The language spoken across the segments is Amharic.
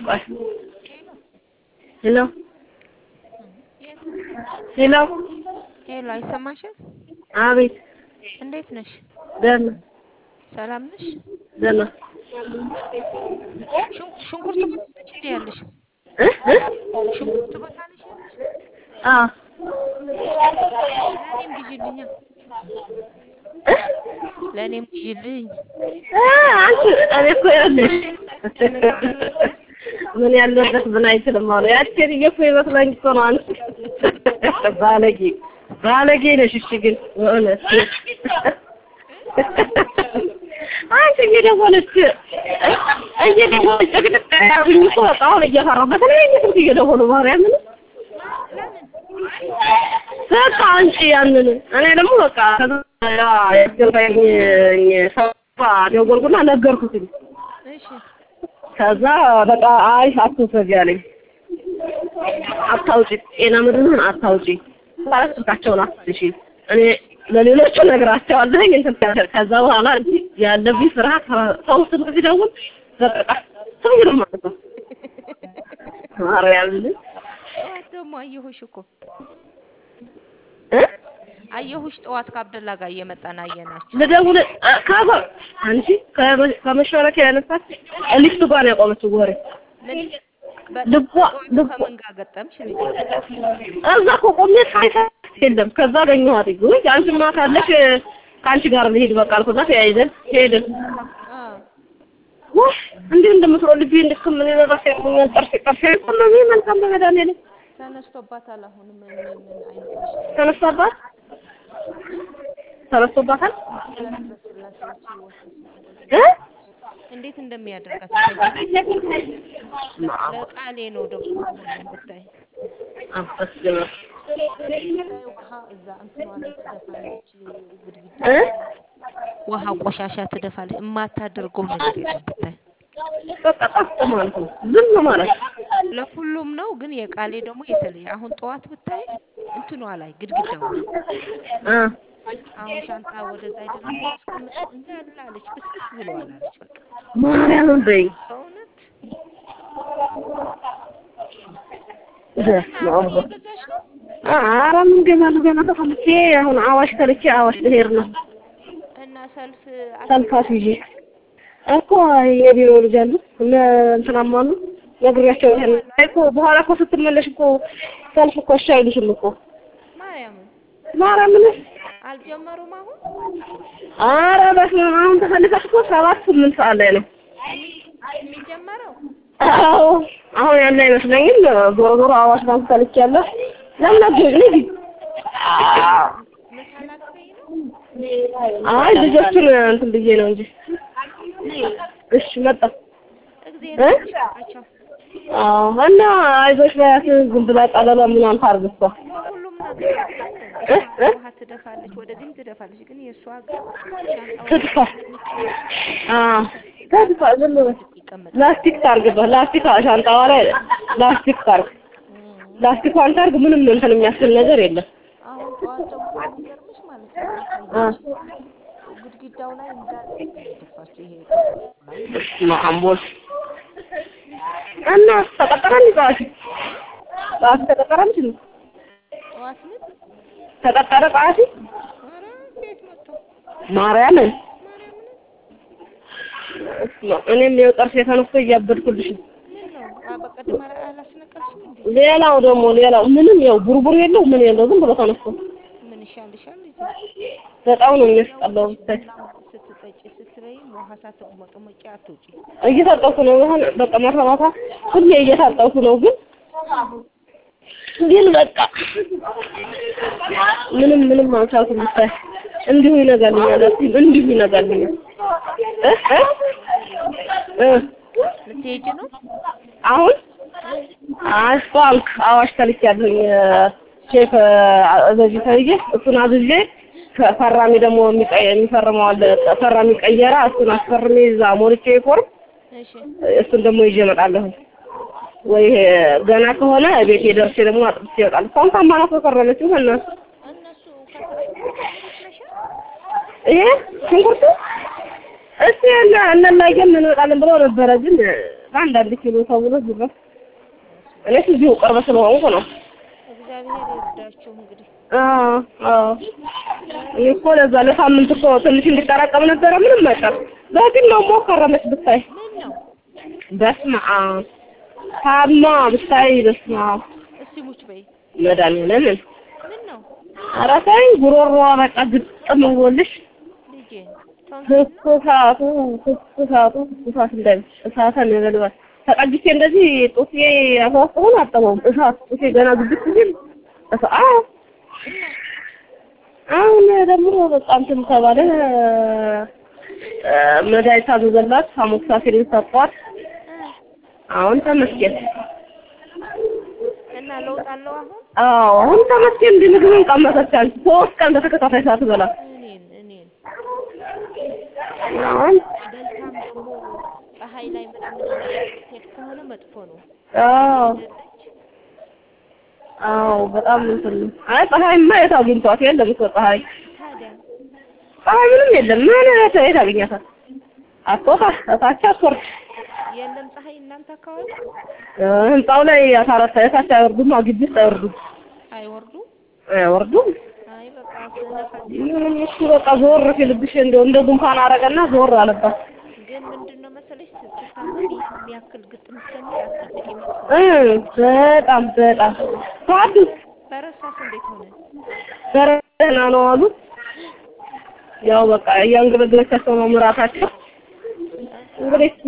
ሄሎ ሄሎ ሄሎ፣ አይሰማሽም? አቤት እንዴት ነሽ? ደህና ሰላም ነሽ? ደህና ሽን- ሽንኩርት ቦታ ነሽ እንዴ ያለሽ? እ እ ሽንኩርት ቦታ ነሽ ያለሽ? አ ለእኔም ግዢልኛ፣ ለእኔም ግዢልኝ። አ አንቺ እኔ እኮ ይኸውልሽ ምን ያለበት ምን አይችልም አሉ ያቺ ሴትዮ እኮ ይመስለኝ እኮ ነው አንቺ ባለጌ ባለጌ ነሽ እሺ ግን በእውነት አንቺ እየደወለች እየደወለች ጭቅጭቅ ያሉኝ እኮ በቃ አሁን እየፈራሁ በተለያየ ስልክ እየደወሉ ማርያምን በቃ አንቺ ያንን እኔ ደግሞ በቃ ከዛ ያስገባኝ ሰው ደወልኩና ነገርኩትኝ እሺ ከዛ በቃ አይ አትውሰጂ አለኝ። አታውጪ ጤና ምድርን አታውጪ ማለት ስልካቸውን አትሽ እኔ ለሌሎቹ ነግራቸዋለሁኝ እንትን ያለ ከዛ በኋላ እንጂ ያለብኝ ፍርሃት ሰው ስልክ ሲደውል በቃ ሰው ይሉ ማለት ነው። ማርያምን ጠዋት ደግሞ አየሁሽ እኮ እ አየሁሽ ጠዋት ከአብደላ ጋር እየመጣን አየናችሁ። ልደውል እ ከዛ አንቺ ከመ- ከመሽበረኪያ ያነሳች ሊፍቱ ጋር ነው ያቆመችው ወሬ ምን በ- ልቧ ጠዋቱ ልቧ ከምን ጋር ገጠምሽ ልጅ? እዛ እኮ ቆሜ ሳይሳት የለም። ከዛ አገኘኋት። ውይ አንቺማ ካለሽ ከአንቺ ጋር ልሄድ በቃ አልኩና ተያይዘን ሄድን። አ ውይ እንዴት እንደምትሮጥ ልቤ እንዴት ከምን ይነራስ ያቆኛል። ጥርሴ ጥርሴ ቆመ መልካም በመድኃኒዓለም ተነስቶባታል። አሁን ምን ምን ምን አይነት በሽታ ነው? ተነስቶባት ተነስቶባታል ስላሴዎች ህይወት እ እንዴት እንደሚያደርጋት ይታይ። ለቃሌ ነው ደግሞ አሁን ብታይ አመስግና ብታይ ውሃ እዛ እንትኗ ላይ ትደፋለች፣ ግድግዳ እ ውሃ ቆሻሻ ትደፋለች። የማታደርገው ነገር የለም ብታይ። በቃ ጠፍ ማለት ነው። ዝም ማለት ለሁሉም ነው ግን የቃሌ ደግሞ የተለየ። አሁን ጠዋት ብታይ እንትኗ ላይ ግድግዳው ላይ እ አሁን ሻንጣ ወደዛ አይደለም ያስቀምጠው እንዳለ አለች፣ ብስብስ ብለዋል አለች። በቃ ማርያምን በይ በእውነት በስመ አብ እየገዛች ነው። ኧረ ምን ገና ነው ገና ተፈልቼ አሁን አዋሽ ተልቼ አዋሽ ልሄድ ነው። እና ሰልፍ ሰልፋት ይዤ እኮ የቢሮ ልጅ አሉ እነ እንትናማ አሉ ነግሬያቸው ይሄን እኮ በኋላ እኮ ስትመለሽ እኮ ሰልፍ እኮ እሺ አይሉሽም እኮ ማርያምን ማርያምን አልጀመሩም አሁን ኧረ በስመ አብ አሁን ተፈልፈሽ እኮ ሰባት ስምንት ሰዓት ላይ ነው የሚጀመረው አዎ አሁን ያለ አይመስለኝም ዞሮ ዞሮ አዋሽ ባንክ ተልኬያለሁ ለምን አትሄጂም ልጅ ምሳ ላትበይ ነው? አይ ልጆቹን እንትን ብዬ ነው እንጂ እሺ መጣ እግዚአብሔር እ? ይስጣቸው። አዎ እና አይዞሽ በያት ዝም ብላ ቀለሏ ምናምን ታርግ እሷ በሁሉም ነገር ግን እ? እሷ እ? ውሃ ትደፋለች፣ ወደዚህም ትደፋለች። ግን የእሷ ግን ሻንጣው ትድፋ ስለሚቀመጥ አዎ ተድፋ ዝም ብላ ይቀመጥ ላስቲክ ታርግበት ላስቲክ ሻንጣዋ ላይ ላስቲክ ታርግ ላስቲኳን ታርግ ምንም እንትን የሚያስብል ነገር የለም አሁን ጠዋት ደግሞ የሚገርምሽ ማለት ነው አ አሳየች ግድግዳው ላይ እንዳለ ነው የደፋችው። ይሄ ላይ ማአምቦል እና ተቀጠረ እንዴ ጠዋት ጠዋት ተቀጠረ እንዴ ጠዋት ምን ተቀጠረ ጠዋት ኧረ ከየት መጥቶ ማርያምን ማርያምን እኔም ይኸው ጥርሴ ተነስቶ እያበድኩልሽ ነው ምን ነው አ በቀደም አላ- አላስነቀልሽም እንዴ? ሌላው ደግሞ ሌላው ምንም ያው ቡርቡር የለው ምን የለው ዝም ብሎ ተነስቶ ምን ይሻልሻል ልጄ? በጣም ነው የሚያስጠላው ብታይ ቡና ስትጠጪ ስትበይም ውሃ ሳትሞጠሞቂ አትውጪ። እየታጠብኩ ነው አሁን በቃ ማታ ማታ ሁሌ እየታጠብኩ ነው ግን ግን በቃ ምንም ምንም አልቻልኩም ብታይ እንዲሁ ይነጋልኛል እስኪ እንዲሁ ይነጋልኛል እ እ እ ልትሄጂ ነው? አሁን አይ ባንክ አዋሽ ተልኬያለሁኝ ቼክ በዚህ ተይዤ እሱን አዝዤ ፈራሚ ደግሞ የሚቀ- የሚፈርመው አለ ፈራሚ ቀየራ እሱን አስፈርሜ እዛ ሞልቼ ፎርም እሺ እሱን ደግሞ ይዤ እመጣለሁ ወይ ገና ከሆነ ቤቴ ደርሼ ደግሞ አጥብቼ እወጣለሁ እስካሁን ታማናት ከረመችው በእናትህ እነሱ ከተስማሙ ይመስለሻል? ይሄ ሽንኩርቱ እስቲ እነ እነላየም እንመጣለን ብለው ነበረ ግን አንዳንድ ኪሎ ተብሎ ዝም እኔስ እዚሁ ቅርብ ስለሆንኩ ነው። እግዚአብሔር ይርዳችሁ እንግዲህ አዎ አዎ እኔ እኮ ለዛ ለሳምንት እኮ ትንሽ እንዲጠራቀም ነበረ። ምንም አይቀር በግን ነው ሞከረመች ብታይ ምን ነው በስመ አብ ታማ ብታይ በስመ አብ እስቲ ሙች በይ መድኃኒዓለምን ምን ነው ኧረ ተይ ጉሮሮዋ በቃ ግጥም ብሎልሽ ልጄ ቶንሲል ነው ትኩሳቱ ትኩሳቱ ትኩሳት እንዳይ እሳት ነበልባል ተቀጅቼ እንደዚህ ጡቴ አፋፍ ሆኖ አጠበውም እሳት ጡቴ ገና ግብት ሲል እሳ- አዎ አሁን ደግሞ በቃ እንትን ተባለ እ፣ መድኃኒት ታዘዘላት አሞክሳሲሊን ሰጧት። አሁን ተመስገን። እና ለውጥ አለው አሁን አዎ አሁን ተመስገን። እንዲህ ምግብን ቀመሰች አንቺ ሶስት ቀን በተከታታይ ሳትበላ እኔን እኔን አሁን በልታም ደግሞ ፀሐይ ላይ ምናምን የምትሄድ ከሆነ መጥፎ ነው አዎ አይደለች አዎ በጣም እንትን ነው። አይ ፀሐይማ የት አግኝቷት የለም እኮ ፀሐይ ታዲያ ፀሐይ ምንም የለም። ምን የት የት አገኛታል? አትወጣ እታች አትወርድ። የለም ፀሐይ እናንተ አካባቢ እ፣ ህንጻው ላይ አታረታ የታች አይወርዱም። ግቢ ውስጥ አይወርዱም አይወርዱም አይወርዱም። አይ በቃ ስነፋስ ምንም እሱ በቃ ዞር ሲልብሽ እንደው እንደ ጉንፋን አረገና ዞር አለባት። ግን ምንድን ነው መሰለሽ ስትታመሚ የሚያክል ግጥም እስከሚል አትጠብቂ መጥፎ እ በጣም በጣም ታድስ በረሳስ እንዴት ሆነ ደህና ነው አሉ። ያው በቃ እያንገበገበቻቸው ነው ምራታቸው። እንግዲህ እስኪ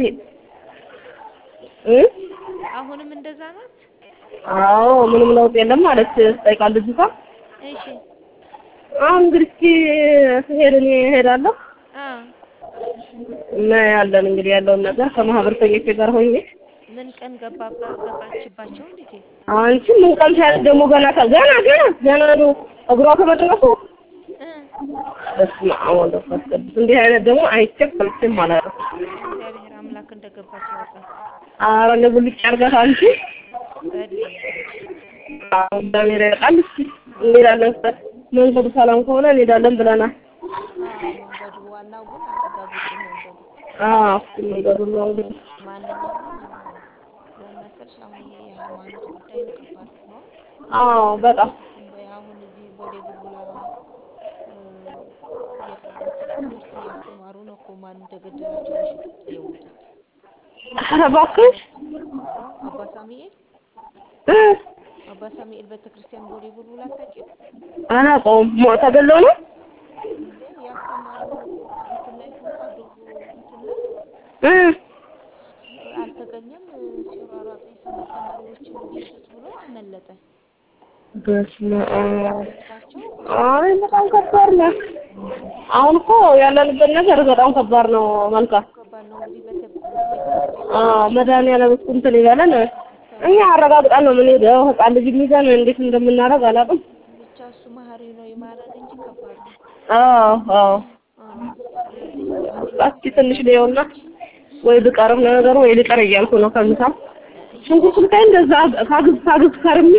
እ አሁንም እንደዛ ናት አዎ ምንም ለውጥ የለም ማለት ትጠይቃለች ልጅቷ። እሺ አሁን እንግዲህ እስኪ ስሄድ እኔ እሄዳለሁ አ እና ያለን እንግዲህ ያለውን ነገር ከማህበረሰቦቼ ጋር ሆኜ ምን ቀን ገባባ ገባችባቸው ልጄ አንቺ ምን ቀን ሳያት ደግሞ ገና ከ- ገና ገና ገና ነው እግሯ ከመድረሱ እ በስመ አብ ወወልድ ወመንፈስ ቅዱስ እንዲህ አይነት ደግሞ አይቼም ሰምቼም አላውቅም። እግዚአብሔር አምላክ እንደገባች ያውቃል ኧረ እንደው ብልጭ አድርጋት አንቺ ጸልይ አዎ እግዚአብሔር ያውቃል። እስኪ እንሄዳለን ሰ- መንገዱ ሰላም ከሆነ እንሄዳለን ብለናል። አዎ መንገዱ ዋናው ግን አረጋግጡ መንገዱ አዎ እስኪ መንገዱ ነው እንግዲህ ማንኛውም ለምን መሰልሽ አሁን ይሄ የሃይማኖት ጉዳይ ከባድ ነው አዎ በጣም በ- አሁን እዚህ ቦሌ ቡልቡላ እ፣ የእንትን ትምህርት እያስተማሩ ነው እኮ ማን እንደገደላቸው በሽጉጥ የሞቱት ኧረ እባክሽ አዎ አባ ሳሙኤል እ አባ ሳሙኤል ቤተክርስቲያን ቦሌ ቡልቡላ አታውቂም አላውቀውም። ሞ- ተገለው ነው እንዴ ያስተማሩ እንትን ላይ ሆኖ አዶቦ እንትን ላይ እ አልተገኘም ሲሯሯጡ የሰንበት ተማሪዎችን ሊይዙት ብሎ አመለጠ በስመ አብ እሳቸው አይ በጣም ከባድ ነው። አሁን እኮ ያለንበት ነገር በጣም ከባድ ነው። መልካም ከባድ ነው እንግዲህ ቤተ ቤተክርስቲያን አዎ መድኃኒዓለም እሱ እንትን ይበለን። እኛ አረጋግጠን ነው የምንሄደው። ህፃን ልጅ ይዘን እንዴት እንደምናደርግ አላውቅም። ብቻ እሱ መሀሪ ነው ይማረን እንጂ ከባድ ነው አዎ አዎ አዎ ስለዚህ ለማንኛውም እስኪ ትንሽ ሊየውና ወይ ብቀርም ነገሩ ወይ ልቀር እያልኩ ነው ከምሳ ሽንኩርት ብታይ እንደዛ ካግዝ ካግዝ ከርሜ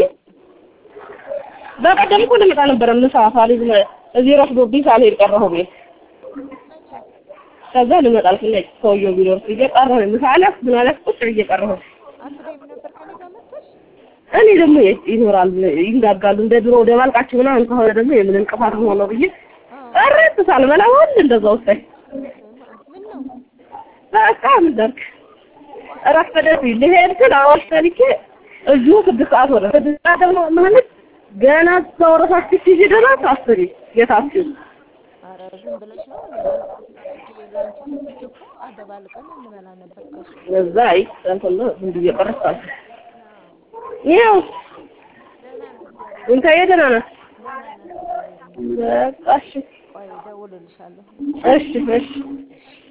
በቀደም እኮ ልመጣ ነበረ ምሳ ሳልይዝ ነው እዚህ ረፍዶብኝ ሳልሄድ ቀረሁ ቤት መቼ ከዛ ልመጣ አልኩኝ ሰውዬው ቢኖር ብዬ ቀረሁ ምሳ አለፍ ምን አለፍ ቁጭ ብዬ ቀረሁ አትበይም ነበር ከኔ ጋር መጥተሽ እኔ ደግሞ የት ይኖራል ይንጋጋሉ እንደ ድሮ ወደ ማልቃችሁ ምናምን ከሆነ ደግሞ የምን እንቅፋት ሆነው ብዬ አዎ ቀረት ሳልበላ ሁሉ እንደዛ ወሰኝ ስማ ምን ነው በቃ ምን ደርክ ረፈደብኝ ልሄድ ስል አዋሽ ተልኬ እዚሁ ስድስት ሰዓት ሆነ ስድስት ሰዓት ደግሞ ማለት ገና እዛው ረሳችሁ ሲሄድ ድረስ አስቢ የታችሁ ኧረ ዝም ብለሽ ነው ለአንቺ ለአንቺ ሰጥቼ እኮ አደባልቀን እንበላ ነበር ከሱ እዛ አይ እንትን ነው ዝም ብዬ ቀረሳል አዎ ይኸው ደህና ነው እግዚአብሔር እንታዬ ደህና ናት ደህና ናት እግዚአብሔር ይመስገን በቃ እሺ ቆይ እደውልልሻለሁ እሺ እሺ